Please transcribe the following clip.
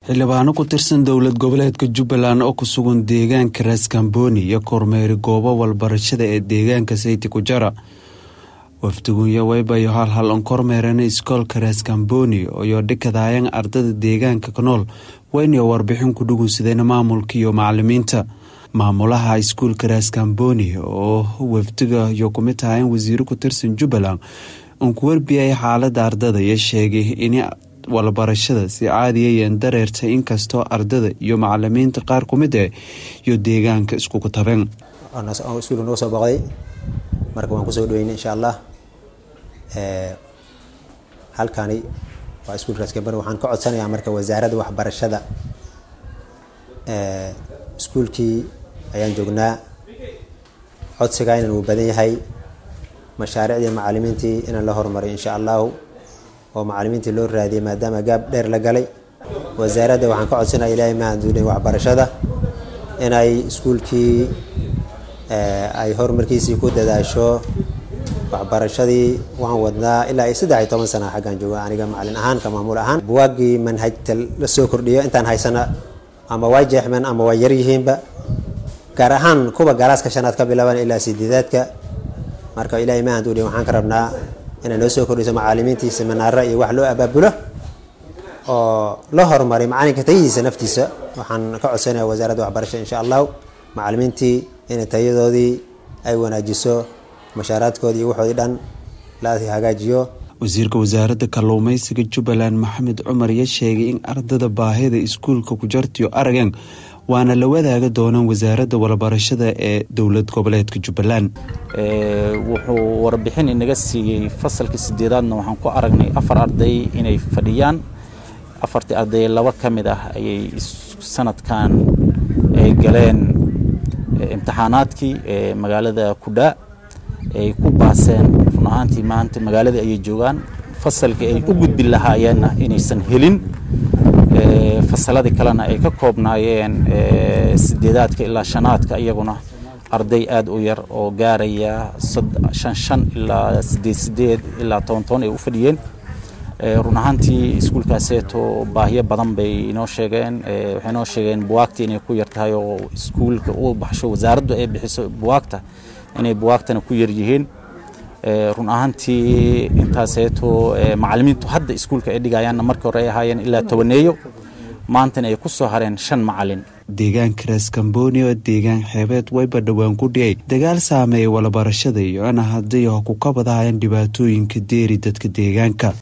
xildhibaano ku tirsan dowlad goboleedka jubbaland oo ku sugan deegaanka raaskambooni iyo kormeeri goobo walbarashada ee deegaanka sayti kujara wafdigunya waybayo halhal on kormeerana iskoolka raaskambooni iyo dhikadaayang ardada deegaanka ka nool waynayo warbixin ku dhugunsadeen maamulka iyo macalimiinta maamulaha iskuulka raaskambooni oo wafdiga iyo kumid tahayn wasiiro ku tirsan jubbaland uon ku warbiyay xaalada ardada iyo sheegay in walbarashada si caadiyayan dareerta inkastoo ardada iyo macalimiinta qaar ku mid eh iyo deegaanka iskugu tabeen iskuulka noo soo boqday marka waan kusoo dhaweynay insha allah halkani waa iskuulka raskambani waxaan ka codsanayaa marka wasaaradda waxbarashada iskuulkii ayaan joognaa codsigaa inan uu badan yahay mashaariicdii macalimiintii inaan la horumariyo insha allahu oo macalimiintii loo raadiyay maadaama gaab dheer la galay wasaaradda waxaan ka codsanaya ilaahay mahaduulin waxbarashada inay iskuulkii ay horumarkiisii ku dadaasho waxbarashadii waan wadnaa ilaa iyo saddex iyo toban sana xaggaan jooga aniga macalin ahaan ka maamuul ahaan buwaagii manhajta la soo kordhiyo intaan haysana ama waa jeexmeen ama waa yaryihiinba gaar ahaan kuwa galaaska shanaad ka bilaaban ilaa sideedaadka marka ilaahay mahaduulin waxaan ka rabnaa inay noo soo kordhiso macalimiintii seminaara iyo wax loo abaabulo oo la horumaray macalinka tayadiisa naftiisa waxaan ka codsanaya wasaaradda waxbarashada insha allahu macalimiintii inay tayadoodii ay wanaajiso mashaaraadkoodii iyo waxoodii dhan la hagaajiyo wasiirka wasaaradda kalluumeysiga jubbaland maxamed cumar iyo sheegay in ardada baahida iskuulka kujartiyo aragan waana la wadaaga doonaan wasaaradda walbarashada ee dowlad goboleedka jubbaland wuxuu warbixin inaga siiyey fasalkii sideedaadna waxaan ku aragnay afar arday inay fadhiyaan afartii arday laba ka mid ah ayay sanadkan ay galeen imtixaanaadkii ee magaalada kudhaa ay ku baaseen run ahaantii maanta magaaladii ayay joogaan fasalkii ay u gudbi lahaayeenna inaysan helin fasaladii kalena ay ka koobnaayeen sideedaadka ilaa shanaadka iyaguna arday aada u yar oo gaaraya shan shan ilaa sideed sideed ilaa toban toban ay u fadhiyeen run ahaantii iskuulkaaseeto baahiyo badan bay inoo sheegeen waxay inoo sheegeen buwaagta inay ku yar tahay oo iskuulka u baxsho wasaaraddu ay bixiso buwaagta inay buwaagtana ku yar yihiin run ahaantii intaaseeto macalimiintu hadda iskuulka ay dhigayaanna markii hore ay ahaayeen ilaa tobaneeyo maantana ay ku soo hareen shan macalin deegaanka raaskambooni oo deegaan xeebeed wayba dhowaan ku dhiyay dagaal saameeyay walabarashada iyo ana hadday ku kabadahayaan dhibaatooyinka deeri dadka deegaanka